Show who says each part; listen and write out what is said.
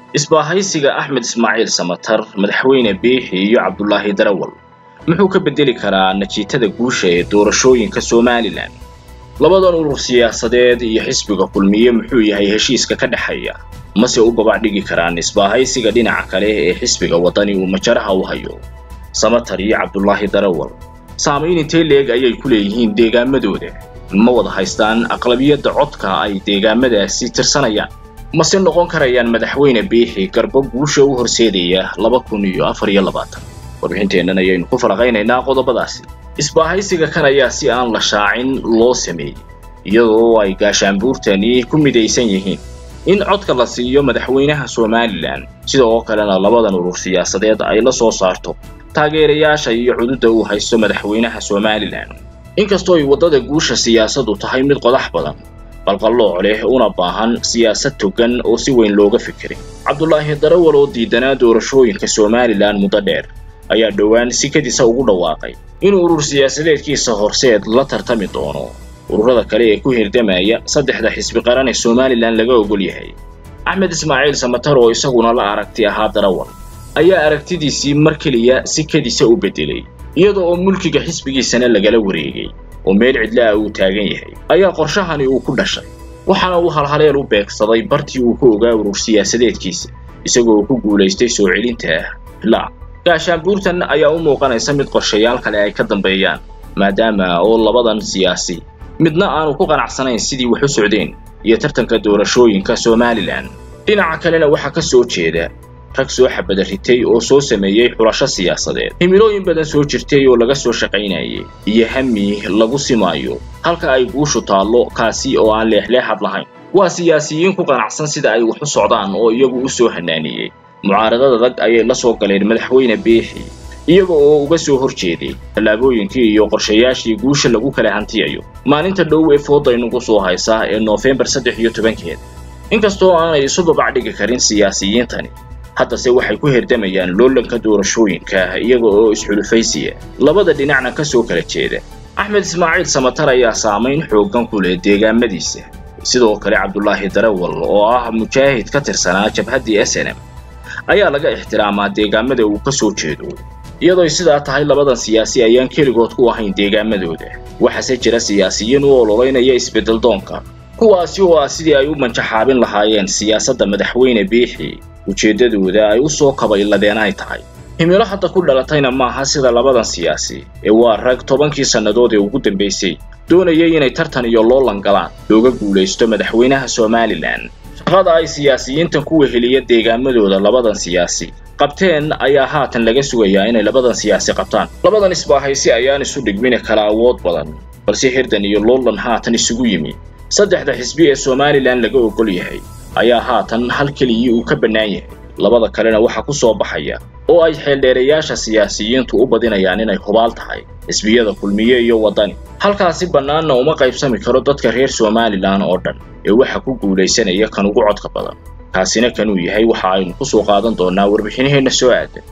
Speaker 1: isbaahaysiga axmed ismaaciil samatar madaxweyne biixi iyo cabdulaahi darawal muxuu ka beddeli karaa najiitada guusha ee doorashooyinka somalilan labadan urur siyaasadeed iyo xisbiga kulmiye muxuu yahay heshiiska ka dhexeeya mase u babac dhigi karaan isbaahaysiga dhinaca kale ee xisbiga waddani uu majaraha u hayo samatar iyo cabdulaahi darawal saamayn intee leeg ayay ku leeyihiin deegaamadooda ma wada haystaan aqlabiyadda codka ay deegaamadaasi tirsanayaan mase noqon karayaan madaxweyne biixi garbo guusha u horseedaya laba kun iyo afar iyo labaatan warbixinteennan ayaynu ku falaqaynaynaa qodobadaasi isbaahaysiga kan ayaa si aan la shaacin loo sameeyey iyadoo ay gaashaanbuurtani ku midaysan yihiin in codka la siiyo madaxweynaha somalilan sidoo kalena labadan urur siyaasadeed ay la soo saarto taageerayaasha iyo cududda uu haysto madaxweynaha somalilan inkastoo ay waddada guusha siyaasaddu tahay mid qodax badan qalqallooc leh una baahan siyaasad togan oo si weyn looga fikiray cabdulaahi darawal oo diidanaa doorashooyinka somalilan muddo dheer ayaa dhowaan sikadiisa ugu dhawaaqay inuu urur siyaasadeedkiisa horseed la tartami doono ururada kale ee ku hirdamaya saddexda xisbi qaran ee somalilan laga ogol yahay axmed ismaaciil samatar oo isaguna la aragti ahaa darawal ayaa aragtidiisii mar keliya sikadiisa u beddelay iyada oo mulkiga xisbigiisana lagala wareegay oo meel cidla ah uu taagan yahay ayaa qorshahani uu ku dhashay waxaana uu halhaleel u beegsaday bartii uu ku ogaa urur siyaasadeedkiisa isagoo ku guulaystay soo celinta la gaashaanbuurtan ayaa u muuqanaysa mid qorshayaal kale ay ka dambeeyaan maadaama oo labadan siyaasi midna aanu ku qanacsanayn sidii wax u socdeen iyo tartanka doorashooyinka somalilan dhinaca kalena waxaa ka soo jeeda rag soo xabada ritay oo soo sameeyey xulasho siyaasadeed himilooyin badan soo jirtay oo laga soo shaqaynayay iyo hami lagu simaayo halka ay guushu taallo kaasi oo aan leexleexad lahayn waa siyaasiyiin ku qanacsan sida ay wax u socdaan oo iyagu u soo hanaaniyey mucaaradada rag ayay la soo galeen madaxweyne biixi iyaga oo uga soo hor jeeday tallaabooyinkii iyo qorshayaashii guusha lagu kala hantiyayo maalinta dhow ee foodaynugu soo haysaa ee noofembar saddex iyo tobankeeda inkastoo aanay isu babac dhigi karin siyaasiyiintani haddase waxay ku herdamayaan loolanka doorashooyinka iyaga oo isxulufaysiya labada dhinacna ka soo kala jeeda axmed ismaaciil samatar ayaa saamayn xooggan ku leh deegaamadiisa sidoo kale cabdulaahi darawal oo ah mujaahid ka tirsanaa jabhaddii s n m ayaa laga ixtiraamaa deegaamada uu ka soo jeedo iyadoo sidaa tahay labadan siyaasi ayaan keligood ku ahayn deegaamadooda waxaase jira siyaasiyiin u ololeynaya isbeddel doonka kuwaasi oo ah sidii ay u manjaxaabin lahaayeen siyaasadda madaxweyne biixi ujeeddadooda ay u soo kabayladeen ay tahay himilo hadda ku dhalatayna maaha sida labadan siyaasi ee waa rag tobankii sannadood ee ugu dambaysay doonayay inay tartan iyo loolan galaan looga guulaysto madaxweynaha somalilan shaqada ay siyaasiyiintan ku weheliya deegaamadooda labadan siyaasi qabteen ayaa haatan laga sugayaa inay labadan siyaasi qabtaan labadan isbaahaysi ayaan isu dhigmine kala awood badan balse hirdan iyo loolan haatan isugu yimi saddexda xisbi ee somalilan laga ogol yahay ayaa haatan hal keligii uu ka bannaan yahay labada kalena waxaa ku soo baxaya oo ay xeeldheerayaasha siyaasiyiintu u badinayaan inay hubaal tahay xisbiyada kulmiye iyo waddani halkaasi bannaanna uma qaybsami karo dadka reer somalilan oo dhan ee waxa ku guulaysanaya kan ugu codka badan kaasina kanuu yahay waxa aynu ku soo qaadan doonnaa warbixinaheenna soo aadan